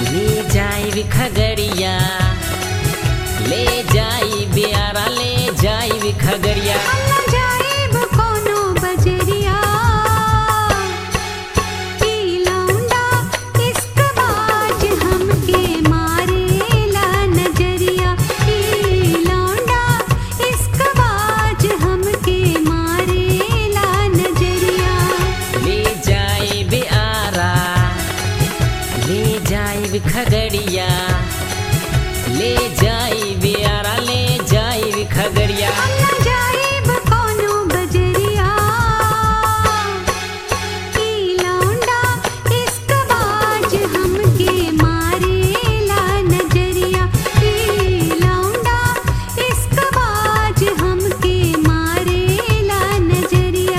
ले जाई खगड़िया ले जाई बियारा ले जाई खगड़िया हम न जाइब कोनो बजरिया ई लौंडा इश्क बाज हमके मारेला नजरिया ई लौंडा इश्क बाज हमके मारेला नजरिया ले जाई बियारा ले जाई खगड़िया ले जाई बियारा ले जाई खगड़िया हम न जाइब कोनो बजरिया ई लौंडा इश्क बाज हमके मारेला नजरिया ई लौंडा इश्क बाज हमके मारेला नजरिया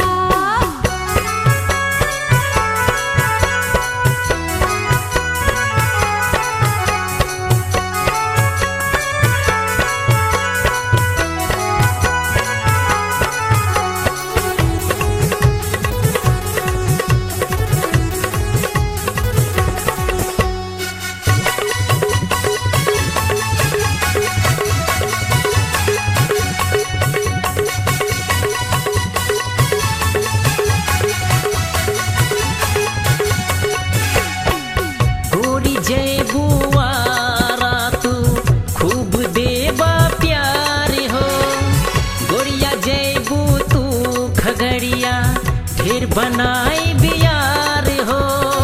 गोरी जय बुआरा तू खूब देवा प्यार हो गोरिया जय बू तू खगड़िया ढेर बनाई बियार हो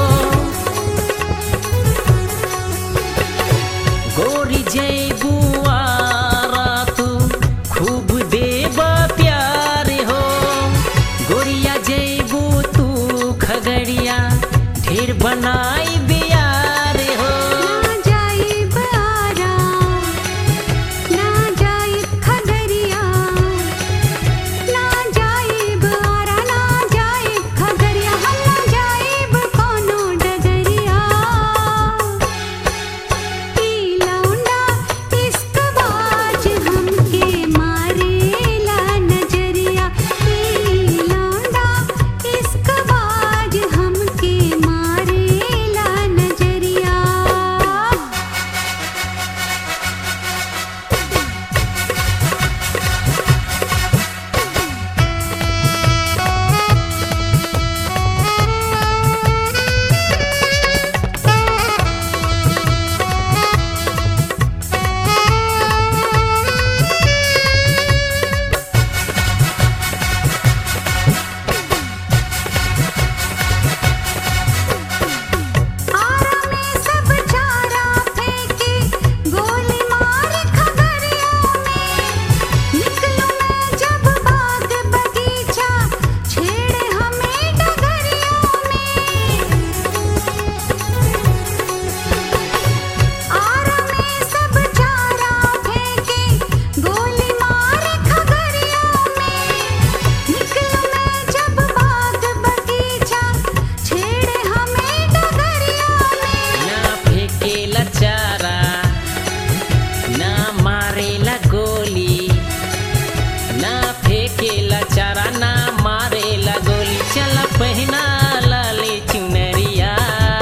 गोरी जय बुआरा तू खूब देवा प्यार हो गोरिया जय बू तू खगड़िया ढेर बनाई बियार हो ना जाइब आरा ना जाइब खगरिया ना जाइब आरा ना जाइब खगरिया हम ना जाइब कोनो डगरिया ई लौंडा इश्क बाज हमके मारेला नजरिया ई लौंडा इश्क बाज हमके मारेला नजरिया आरा में सब चारा फेंके गोली मार खगरिया में निकलूं मैं जब बाग बगीचा छेड़े हमें डगरिया में आरा में सब चारा फेंके गोली मार खगरिया में निकलूं मैं जब बाग बगीचा छेड़े हमें डगरिया में ना फेंकेला चारा ना मारेला गोली ना फेंकेला चारा ना मारेला गोली चल पहना लाली चुनरिया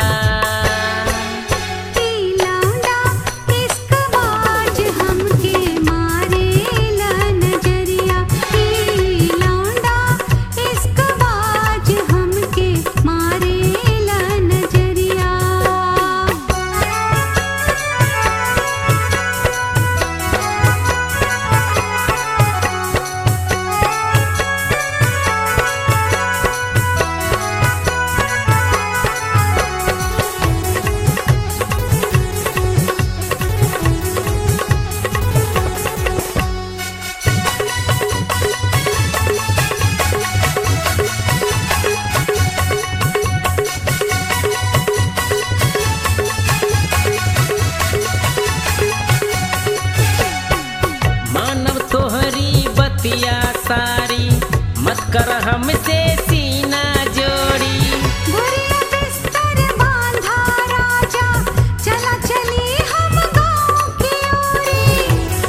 ई लौंडा इश्क बाज हमके मारेला नजरिया ई लौंडा इश्क बाज हमके मारेला नजरिया मानव तोहरी बतिया सारी मत कर हमसे सीना जोड़ी बुरिया बिस्तर बांधा राजा चला चली हम गाँव की ओरी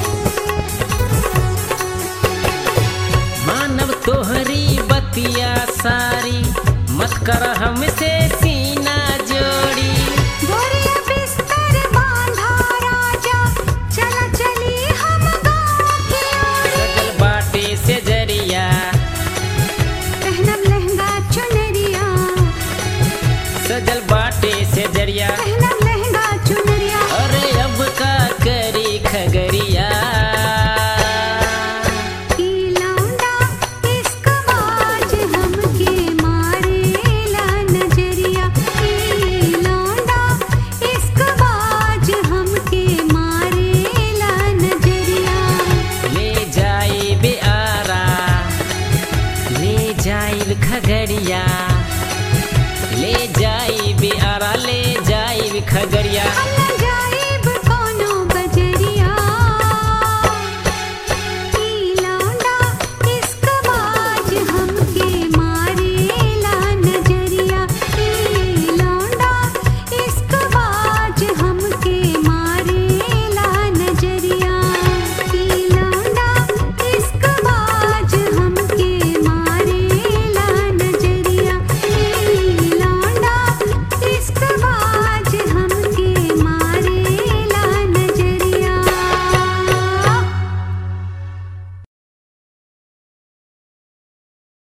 मानव तोहरी बतिया सारी मत कर हमसे सीना जोड़ी गोरिया बिस्तर अल्लाह